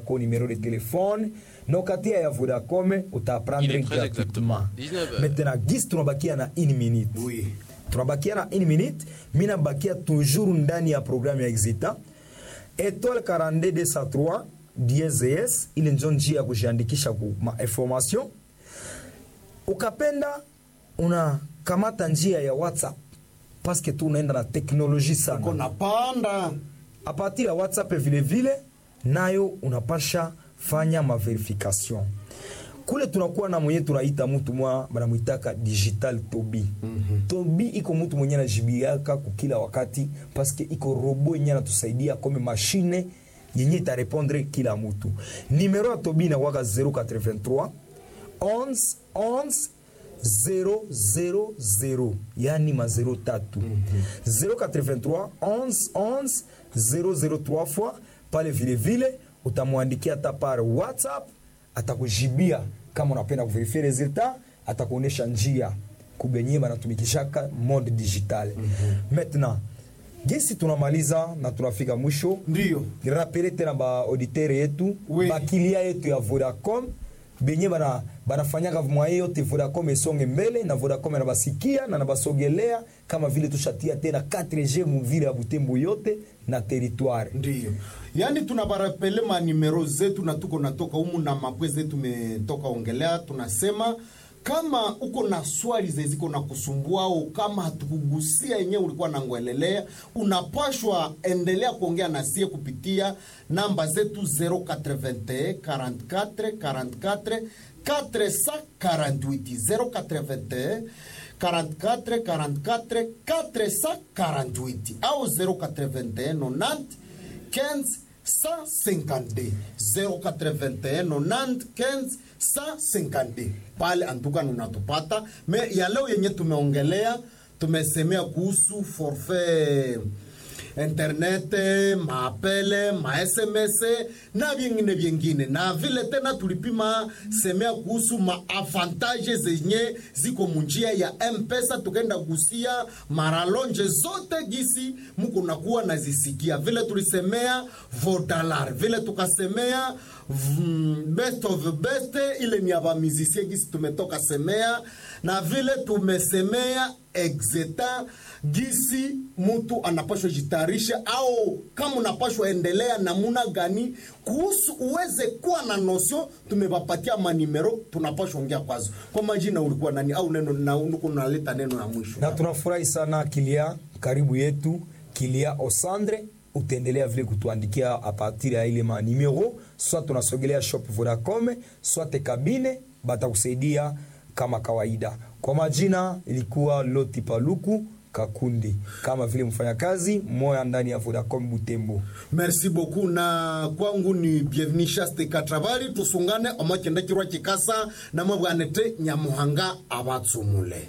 yako numero de telefone na ukatia ya vodacom Il utaprendre est très gratuitement exactement. 19 heures. maintenant gisi tunabakia na une minute Oui. tunabakia na une minute mi nabakia toujours ndani ya programme ya exita étoile 42203 DSS ile njo njia ya kujiandikisha ku ma information ukapenda unakamata njia ya whatsapp paske tu unaenda na teknoloji sana kona panda a partir ya whatsapp vile vile nayo unapasha fanya maverification kule tunakuwa na mwenye tunaita mutu mwa banamwitaka digital tobi mm-hmm. tobi iko mutu mwenye anajibiaka kukila wakati paske iko robo yenye anatusaidia kome mashine yenye itarepondre kila mutu nimero ya tobi inakwaka 083 11 11 000 yani ma 0 tatu 083 11 11 003 fois pale vile vile utamwandikia hata par whatsapp atakujibia kama unapenda kuverifie resultat atakuonyesha njia kubenye banatumikishaka mode digital maintenant gesi tunamaliza na tunafika mwisho Ndiyo. rapele tena baauditere yetu Oui. bakilia yetu ya vodacom benye bana banafanyaka mwaye yote vodacom esonge mbele na vodacom anabasikia na nabasogelea kama vile tushatia tena 4g muvile ya butembo yote na territoire ndiyo yaani tunabarapele manimero zetu na tuko natoka humu na mapwe zetu tumetoka ongelea tunasema kama uko na swali zeziko na kusumbua au kama hatukugusia yenyewe ulikuwa nangwelelea unapashwa endelea kuongea na sie kupitia namba zetu 081 44 44 448 081 44 44 448 au 081 90 15 152 081 90 15 152 pale antuka unatupata me ya leo yenye tumeongelea tumesemea kuhusu forfait internet maapele masms na vyengine vyengine na vile tena tulipima semea kuhusu maavantage zenye ziko munjia ya mpesa tukaenda gusia maralonje zote gisi muko nakuwa nazisikia vile tulisemea vodalar vile tukasemea mm, best of the best ile ni ya bamizisie gisi tumetoka semea na vile tumesemea exeta gisi mtu anapashwa jitayarisha au kama unapashwa endelea namuna gani kuhusu uweze kuwa na nosio tumewapatia manimero tunapashwa ongea kwazo kwa majina ulikuwa nani au neno na uko naleta neno ya mwisho na tunafurahi sana kilia karibu yetu kilia osandre utaendelea vile kutuandikia a partir ya ile manimero soit tunasogelea shop vodacom soit kabine batakusaidia kama kawaida kwa majina ilikuwa loti paluku kakundi kama vile mfanyakazi moya ndani ya vodacom butembo merci beaucoup na kwangu ni bienvenu shaste katravari tusungane omakenda kirwa kikasa namwe bwanete nyamuhanga abatsumule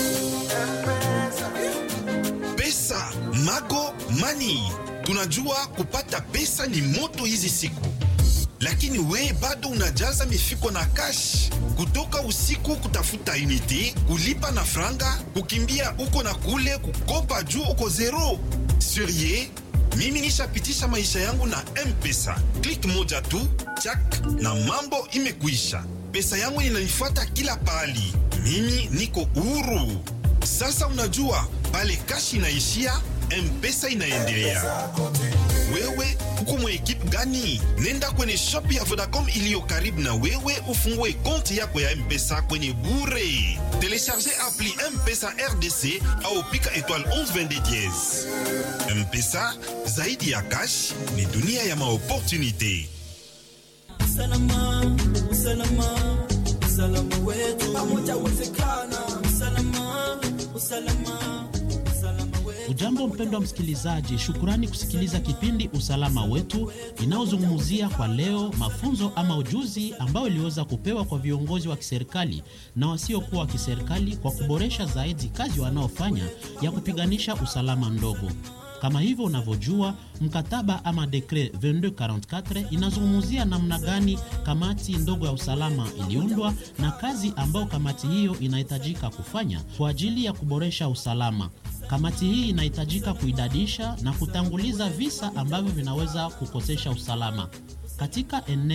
pesa mago mani tunajua kupata pesa ni moto hizi siku lakini we bado unajaza mifuko na kash kutoka usiku kutafuta unity kulipa na franga kukimbia uko na kule kukopa juu uko zero surie mimi nishapitisha maisha yangu na mpesa klik moja tu chak na mambo imekuisha pesa yangu inanifuata kila pahali mimi niko huru sasa unajua pale kashi inaishia mpesa inaendelea wewe uko mwa ekipe gani? Nenda kwenye shop ya Vodacom iliyo karibu na wewe, ufungue konti yako ya M-Pesa kwenye bure. Telecharge appli M-Pesa RDC au pika étoile 1122 dièse. M-Pesa zaidi ya cash ni dunia ya maopportunité. usalama usalama usalama wetu pamoja uwezekana usalama usalama usalama wetu Ujambo mpendwa msikilizaji, shukurani kusikiliza kipindi Usalama Wetu inayozungumzia kwa leo mafunzo ama ujuzi ambao iliweza kupewa kwa viongozi wa kiserikali na wasiokuwa wa kiserikali kwa kuboresha zaidi kazi wanaofanya ya kupiganisha usalama ndogo. Kama hivyo unavyojua, mkataba ama dekre 2244 inazungumzia namna gani kamati ndogo ya usalama iliundwa na kazi ambayo kamati hiyo inahitajika kufanya kwa ajili ya kuboresha usalama. Kamati hii inahitajika kuidadisha na kutanguliza visa ambavyo vinaweza kukosesha usalama katika eneo